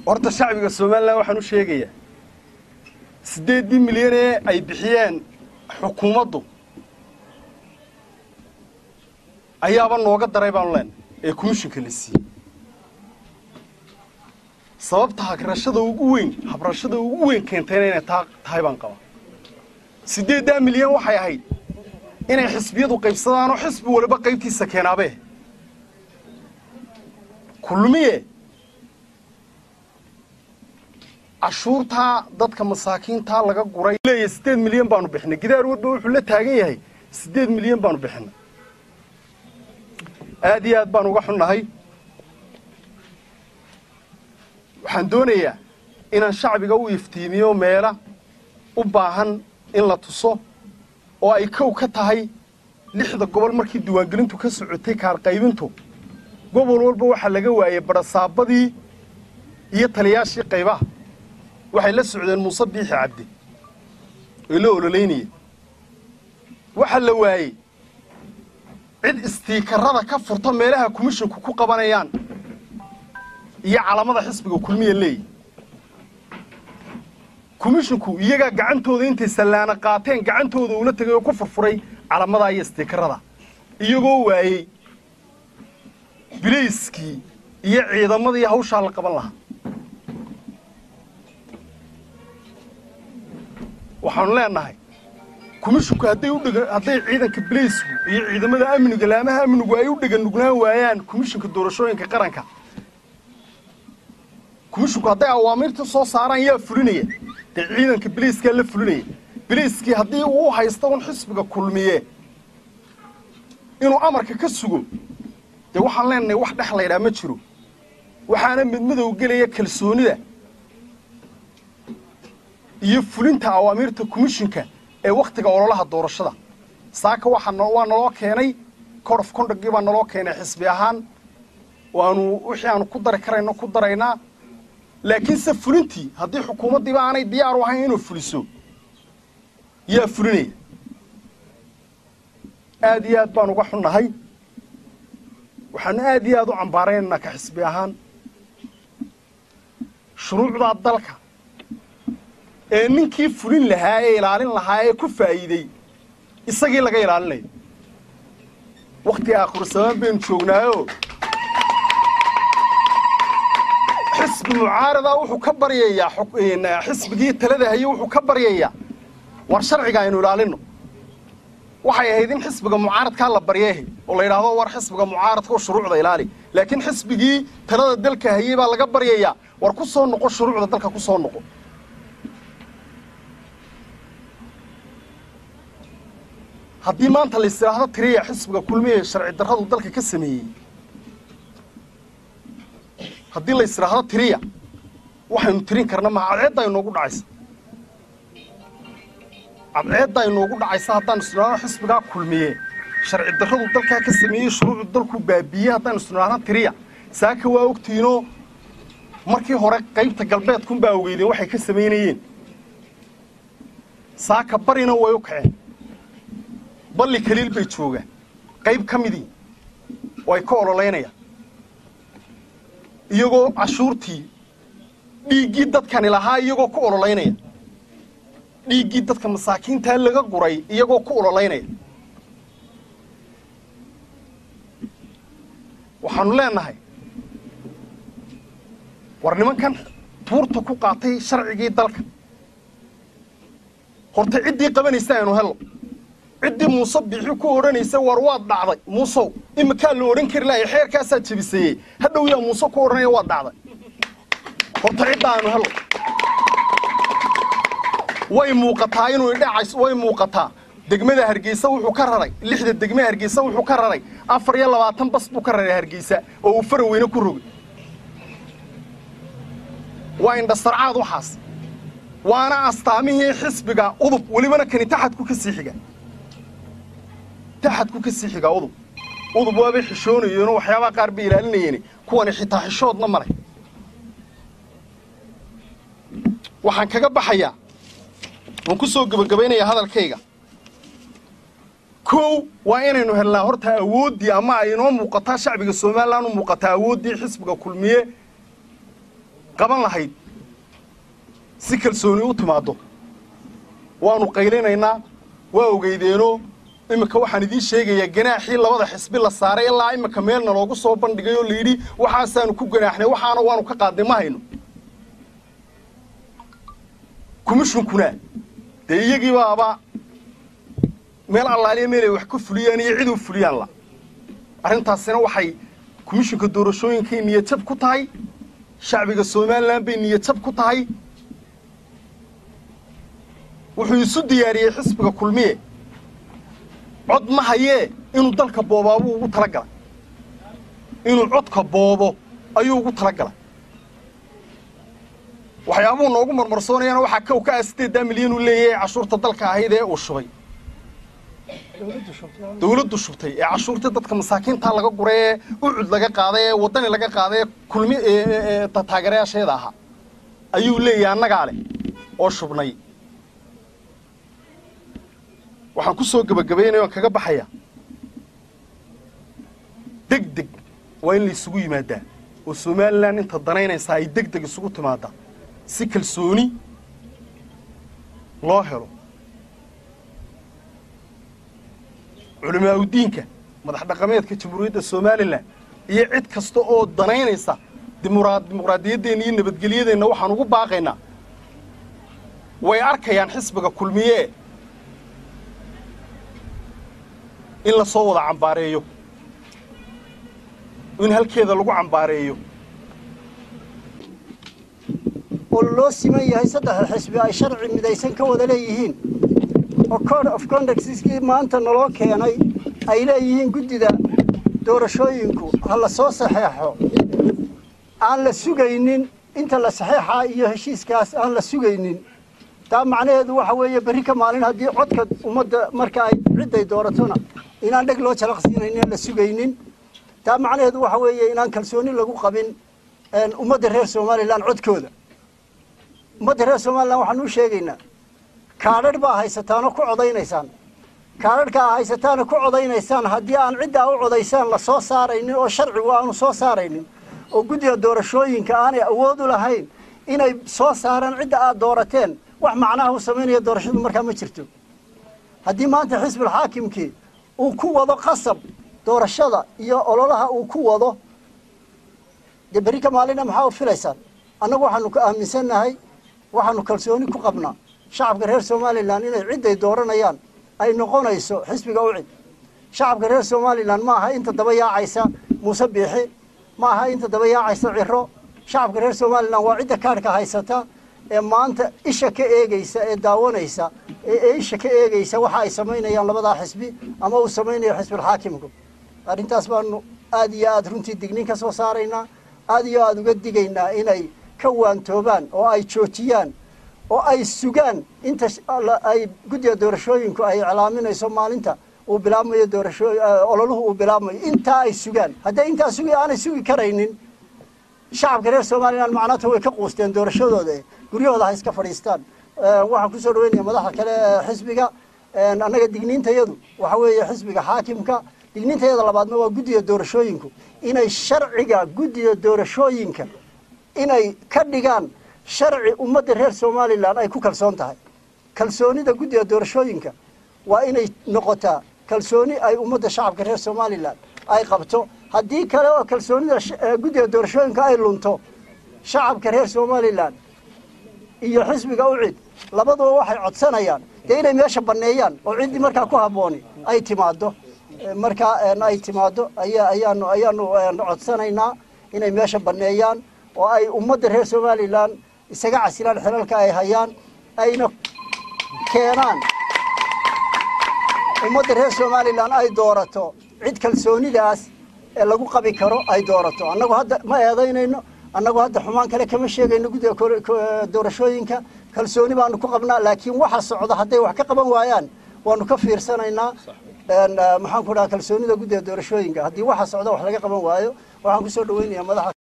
horta shacbiga somalilan waxaan u sheegayaa siddeeddii milyan ee ay bixiyeen xukuumaddu ayaaba nooga daray baanu leenahay ee komishinka la siiyey sababta hagrashada ugu weyn habrashada ugu weyn keentayna inay taa tahay baan qabaa siddeeddaa milyan waxay ahayd inay xisbiyadu qaybsadaanoo xisbi waliba qaybtiisa keenaabee kulmiye cashuurtaa dadka masaakiintaa laga guray leeyahay siddeed milyan baanu bixinay gidaar warba wuxuu la taagan yahay siddeed milyan baanu bixinay aad iyo aad baan uga xunnahay waxaan doonayaa inaan shacbiga u iftiimiyo meela u baahan in la tuso oo ay kow ka tahay lixda gobol markii diiwaangelintu ka socotay kaarqaybintu gobol walba waxaa laga waayey barasaabadii iyo taliyaashii qaybaha waxay la socdeen muuse biixi cabdi oy la ololeynayeen waxaa la waayey cid istiikarada ka furta meelaha komishinku ku qabanayaan iyo calamada xisbiga kulmiya leeyi komishinku iyagaa gacantooda intay sallaana qaateen gacantooda ula tegay oo ku furfuray calamadaa iyo istiikarada iyagoo waayey bilayskii iyo ciidamadii hawshaa la qaban lahaa waxaanu leenahay komishinku hadday u dhega hadday ciidanka bilaysku iyo ciidamada amniga laamaha amnigu ay u dhega nugnaan waayaan komishinka doorashooyinka qaranka komishinku hadday awaamiirta soo saaraan yaa fulinaya dee ciidanka bilayskaa la fulinaya bilayskii haddii uu haysta un xisbiga kulmiye inuu amarka ka sugo dee waxaan leenahay wax dhex laydhaa ma jiro waxaana midmadow gelaya kalsoonida iyo fulinta awaamiirta komishinka ee wakhtiga ololaha doorashada saaka waxaa waa naloo keenay code of conductgii baa naloo keenay xisbi ahaan waanu wixii aanu ku dari karayno ku daraynaa laakiinse fulintii haddii xukuumaddiiba aanay diyaar u ahayn inuu fuliso yaa fulinaya aad iyo aad baan uga xunnahay waxaanu aad iyo aad u cambaaraynaynaa ka xisbi ahaan shuruucdaa dalka ee ninkii fulin lahaa ee ilaalin lahaa ee ku faa'iidey isagii laga ilaalinayo wakhtiga aakhirusamaan baynu joognaayo xisbi mucaarada wuxuu ka baryayaa xisbigii talada haye wuxuu ka baryayaa war sharciga aynu ilaalinno waxay ahayd in xisbiga mucaaradkaa la baryeehe oo la yidhaahdo war xisbiga mucaaradka oo shuruucda ilaali laakiin xisbigii talada dalka hayey baa laga baryayaa war ku soo noqo shuruucda dalka ku soo noqo haddii maanta la istiraahdo tiriya xisbiga kulmiya ee sharci darradu dalka ka sameeyey haddii la istiraahdo tiriya waxaynu tirin karna maha cadceeddaa inoogu dhacaysa cadceeddaa inoogu dhacaysa haddaan isniraahdo xisbigaa kulmiye sharci darradu dalkaa ka sameeyey shuruucdu dalku baabiiyey haddaan isniraahdo tiriya saaka waa ogtiinoo markii hore qaybta galbeedkunbaa ogeydeen waxay ka samaynayeen saaka barina way u kaceen balli kaliil bay joogaan qayb ka midii oo ay ka ololaynayaan iyagoo cashuurtii dhiiggii dadkani lahaa iyagoo ku ololaynaya dhiiggii dadka masaakiintaa laga guray iyagoo ku ololaynaya waxaanu leenahay war nimankan buurta ku qaatay sharcigii dalka horta ciddii qabanaysa aynu hello ciddii muuse biixi ku odhanaysa war waad dhacday muusow iminkaa la odhan kari lahay xeerkaasaa jebiseeyey hadhow yaa muuse ku odhanaya waad dhacday horta cidda aanu hello way muuqataa inuu idhacays way muuqataa degmada hargeysa wuxuu ka raray lixda degme hargeysa wuxuu ka raray afar iyo labaatan bas buu ka raray hargeysa oo uu fara weyne ku rogay waa indhasarcaad waxaas waana astaamihii xisbiga udub welibana kani taxadku ka sii xiga taxadku ka sii xigaa udub udub waabay xishoonayeenoo waxyaabaha qaar bay ilaalinayeen kuwani xitaa xishoodna maleh waxaan kaga baxayaa waan ku soo gebagabaynayaa hadalkayga kow waa inaynu helnaa horta awooddii ama ay inoo muuqataa shacbiga somalilan u muuqataa awooddii xisbiga kulmiye qaban lahayd si kalsooni u timaaddo waanu qaylinaynaa waa ogeydeenoo iminka waxaan idiin sheegayaa ganaaxii labada xisbi la saaray ilaa iminka meelna loogu soo bandhigay oo layidhi waxaasaanu ku ganaaxnay waxaana waanu ka qaadnay ma hayno komishinkuna dee iyagii baaba meel allaaliya meelay wax ka fuliyaan iyo cid u fuliyaan la arrintaasina waxay komishinka doorashooyinkay niyadjab ku tahay shacbiga somalilan bay niyadjab ku tahay wuxuu isu diyaariyey xisbiga kulmiye cod ma hayee inuu dalka boobaabuu ugu tala galay inuu codka boobo ayuu ugu tala galay waxyaabuhu noogu marmarsoonayaana waxaa kow ka ah siddeeddaa milyan uu leeyahay cashuurta dalka ahayd ee uu shubay dawladdu shubtay ee cashuurtii dadka masaakiintaa laga guray ee ucud laga qaaday ee waddani laga qaaday ee kulmi taageerayaasheeda ahaa ayuu leeyahay annagaa leh oo shubnay waxaan ku soo gebagabaynaya waan kaga baxayaa deg deg waa in la isugu yimaadaa oo somalilan inta danaynaysaa ay deg deg isugu timaadaa si kalsooni loo helo culimaaudiinka madax dhaqameedka jamhuuriyadda somalilan iyo cid kasta oo danaynaysa dimuqraadiyaddeenna iyo nabadgelyadeenna waxaan ugu baaqaynaa way arkayaan xisbiga kulmiye in la soo wada cambaareeyo in halkeeda lagu cambaareeyo oo loo siman yahay saddexda xisbi ay sharci midaysan ka wada leeyihiin oo code of conductkii maanta naloo keenay ay leeyihiin guddida doorashooyinku ha la soo saxeexo aan la sugaynin inta la saxeexaa iyo heshiiskaas aan la sugaynin taa macnaheedu waxa weeye berri ka maalin haddii codka ummadda marka ay cidday dooratona inaan dheg loo jalaqsiinaynin aan la sugaynin taa macnaheedu waxa weeye inaan kalsooni lagu qabin ummadda reer somalilan codkooda ummadda reer somalilan waxaan u sheegaynaa kaadharh baa haysataanoo ku codaynaysaan kaadharhkaa haysataana ku codaynaysaan haddii aan ciddaa u codaysaan la soo saaraynin oo sharcigu aanu soo saaraynin oo guddiga doorashooyinka aanay awood u lahayn inay soo saaraan cidda aad doorateen wax macnaha u samaynaya doorashadu markaa ma jirto haddii maanta xisbulxaakimkii uu ku wado qasab doorashada iyo ololaha uu ku wado dee berri ka maalina maxaa u filaysaan annagu waxaanu ka aaminsannahay waxaanu kalsooni ku qabnaa shacabka reer somalilan inay cidday dooranayaan ay noqonayso xisbiga u cid shacabka reer somalilan ma aha inta daba yaacaysa muuse biixi ma aha inta daba yaacaysa ciro shacabka reer somalilan waa cidda kaadhka haysata ee maanta isha ka eegeysa ee daawanaysa ee isha ka eegeysa waxa ay samaynayaan labadaa xisbi ama uu samaynayo xisbulxaakimku arrintaas baanu aad iyo aad runtii dignin ka soo saaraynaa aad iyo aad uga digaynaa inay ka waantoobaan oo ay joojiyaan oo ay sugaan inta ay guddiga doorashooyinku ay iclaaminayso maalinta uu bilaabmayo doorasho ololuhu uu bilaabmayo intaa ay sugaan hadday intaa sugi aanay sugi karaynin shacabka reer somalilan macnaata way ka quusteen doorashadooda guryahooda ha iska fadhiistaan waxaan kusoo dhaweynaya madaxda kale ee xisbiga annaga digniintayadu waxa weeye xisbiga xaakimka digniintayada labaadna waa guddiga doorashooyinku inay sharciga guddiga doorashooyinka inay ka dhigaan sharci ummadda reer somalilan ay ku kalsoon tahay kalsoonida guddiga doorashooyinka waa inay noqotaa kalsooni ay ummadda shacabka reer somalilan ay qabto haddii kale oo kalsoonida guddiga doorashooyinka ay lunto shacabka reer somalilan iyo xisbiga u cid labaduba waxay codsanayaan dee inay meesha banneeyaan oo ciddii markaa ku habbooni ay timaaddo markaa ay timaaddo aya ayaanu ayaanu codsanaynaa inay meesha banneeyaan oo ay ummadda reer somalilan isaga casilaan xilalka ay hayaan ayna keenaan ummadda reer somalilan ay doorato cid kalsoonidaas ee lagu qabi karo ay doorato annagu hadda ma eedaynayno annagu hadda xumaan kale kama sheegayno guddiga doorashooyinka kalsooni baanu ku qabnaa laakiin waxa socda hadday wax ka qaban waayaan waanu ka fiirsanaynaa maxaan ku dhaha kalsoonida guddiga doorashooyinka haddii waxa socda wax laga qaban waayo waxaan kusoo dhaweynayaa madaxa